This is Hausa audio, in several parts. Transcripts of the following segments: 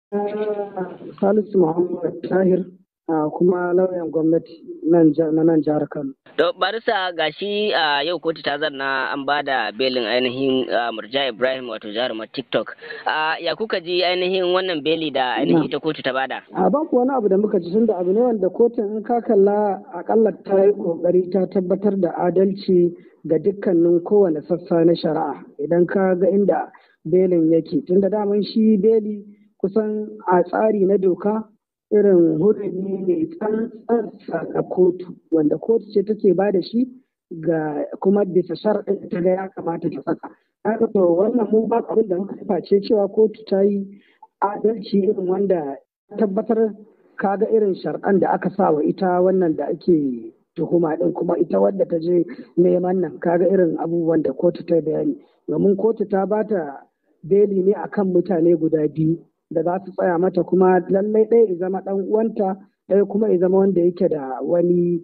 Salisu Muhammad Tahir kuma lauyan gwamnati na nan jihar Kano. To barisa gashi a yau kotu ta zanna an ba da belin ainihin Murja Ibrahim wato jarumar TikTok. Ya kuka ji ainihin wannan beli da ainihin ita kotu ta bada? A babu wani abu da muka ji tunda abu ne wanda kotun in ka kalla akalla ta yi kokari ta tabbatar da adalci ga dukkanin kowane sassa na shari'a idan ka ga inda belin yake tunda daman shi beli kusan a tsari na doka irin hurumi mai tsantsan ga kotu wanda kotu ce take ba da shi ga kuma bisa sharɗin ta ga ya kamata ta saka haka to wannan mu ba abin da muka face cewa kotu ta yi adalci irin wanda tabbatar kaga irin sharɗan da aka sa wa ita wannan da ake tuhuma din kuma ita wadda ta je neman nan kaga irin abubuwan da kotu ta bayani domin kotu ta bata beli ne akan mutane guda biyu da za su tsaya mata kuma lallai ɗaya ya zama ɗan uwanta ɗaya kuma ya zama wanda yake da wani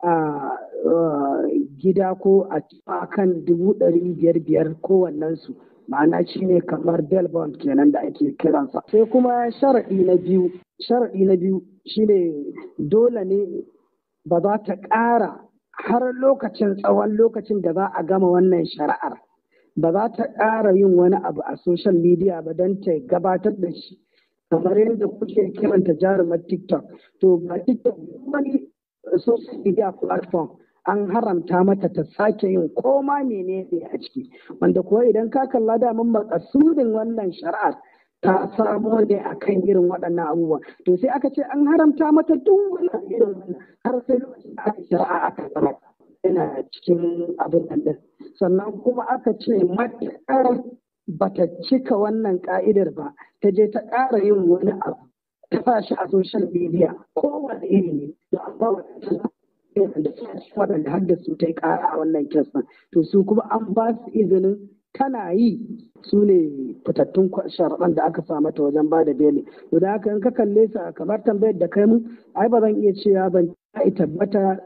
gida ko a kan dubu ɗari biyar biyar kowannensu ma'ana shi ne kamar bond kenan da ake kiransa sai kuma sharaɗi na biyu sharaɗi na biyu shine dole ne ba za ta ƙara har lokacin tsawon lokacin da za a gama wannan shari'ar ba za ta ƙara yin wani abu a social media ba don ta gabatar da shi kamar yadda kuke kiranta jarumar tiktok to ba tiktok wani social media platform an haramta mata ta sake yin koma menene a ciki wanda kuwa idan ka kalla daman makasudin wannan shari'ar ta samo ne a kan irin waɗannan abubuwa to sai aka ce an haramta mata duk wannan irin wannan har sai lokacin da aka shari'a aka zama yana cikin abin nan din sannan kuma aka ce matuƙar bata cika wannan ka'idar ba ta je ta ƙara yin wani abu ta sa shi a social media kowane iri ne to amma waɗanda waɗanda har da su ta yi ƙara a wannan kesan to su kuma an ba su izinin tana yi su ne fitattun sharaɗan da aka sa mata wajen ba da beli to da haka in ka kalle su kamar tambayar da kai mu ai ba zan iya cewa ban tabbata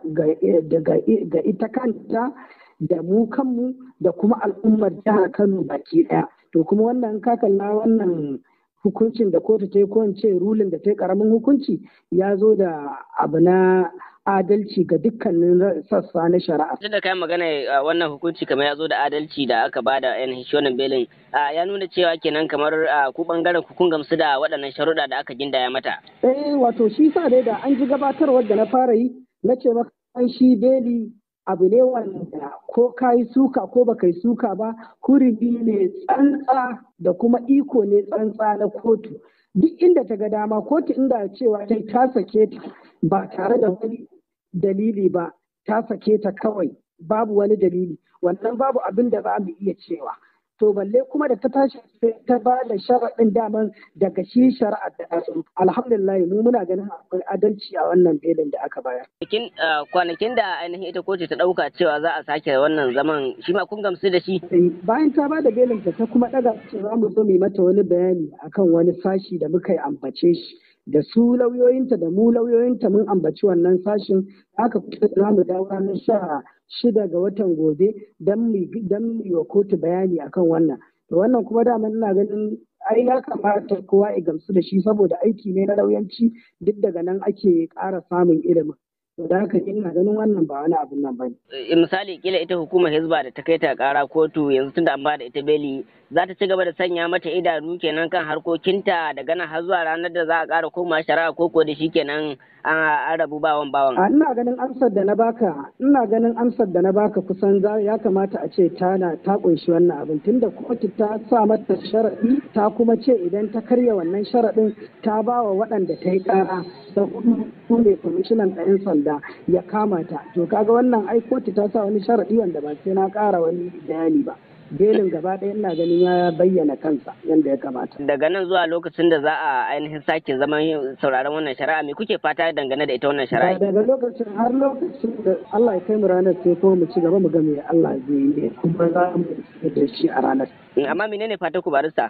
ga ita kanta da mu kanmu da kuma al'ummar jihar Kano baki ɗaya. To kuma wannan ka kalla wannan hukuncin da kotu ta yi ko ce rulin da ta yi karamin hukunci ya zo da abu na adalci ga dukkanin sassa na shari'a. Duk da kai magana wannan hukunci kamar ya zo da adalci da aka ba da yan hishonin belin ya nuna cewa kenan kamar ku bangaren ku kun gamsu da waɗannan sharuɗa da aka gindaya mata. Eh wato shi sa dai da an ji gabatarwar da na fara yi na ce maka shi beli abu ne wanda ko ka yi suka ko baka yi suka ba hurumi ne tsantsa da kuma iko ne tsantsa na kotu duk inda ta ga dama kotu inda cewa ta ta sake ta ba tare da wani dalili ba ta sake ta kawai babu wani dalili wannan babu abin da za mu iya cewa to balle kuma da ta tashi ta ba da sharaɗin daman daga shi shari'ar da su alhamdulillah mu muna ganin akwai adalci a wannan belin da aka bayar. kwanakin da ainihin ita kotu ta ɗauka cewa za a sake wannan zaman shi ma kun gamsu da shi. bayan ta ba da belin ta kuma ɗaga ce za mu zo mu mata wani bayani akan wani sashi da muka yi ambace shi. da su lauyoyinta da mu lauyoyinta mun ambaci wannan sashin aka fito za mu dawo ranar sha shida ga watan gobe don mu yi wa kotu bayani akan wannan to wannan kuma dama ina ganin ai ya kamata kowa ya gamsu da shi saboda aiki ne na lauyanci duk daga nan ake ƙara samun ilimin da haka ina ganin wannan ba wani abin nan bane. misali kila ita hukumar hizba da ta kai ta kara kotu yanzu tunda an bada ita beli za ta ci gaba da sanya mata idanu kenan kan harkokinta daga nan har zuwa ranar da za a kara koma shari'a ko ko da shi kenan an rabu bawan bawan. ina ganin amsar da na baka ina ganin amsar da na baka kusan ya kamata a ce tana ta kunshi wannan abin tunda kotu ta sa mata sharaɗi ta kuma ce idan ta karya wannan sharaɗin ta ba wa waɗanda ta yi ƙara da hudu su ne kwamishinan ɗayan sanda ya kama ta to kaga wannan ai kotu ta sa wani sharaɗi wanda ba sai na ƙara wani bayani ba belin gaba ɗaya ina ganin ya bayyana kansa yadda ya kamata. Daga nan zuwa lokacin da za a ainihin sake zaman sauraron wannan shari'a me kuke fata dangane da ita wannan shari'a? Daga lokacin har lokacin da Allah ya kai mu ranar sai kuma mu ci gaba mu ga me Allah zai yi kuma za mu da shi a ranar. Amma menene fata ku barista?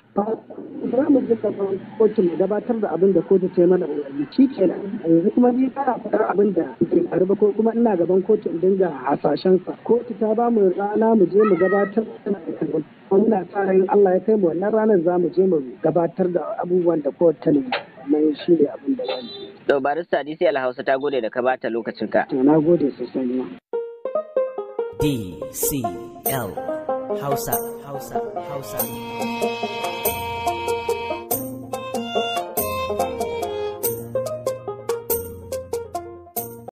Za mu ji gaban kotu mu gabatar da abin da kotu ta yi mana umarni shi kenan yanzu kuma ni kana faɗar abin da ke faru ba ko kuma ina gaban kotu in dinga hasashen sa kotu ta ba mu rana mu je mu gabatar da muna sa ran Allah ya kai mu wannan ranar za mu je mu gabatar da abubuwan da kowace talabijin nan shi ne abin da zamu To barista DCL Hausa ta gode da ka bata lokacinka. to na gode sosai ma D C L Hausa Hausa Hausa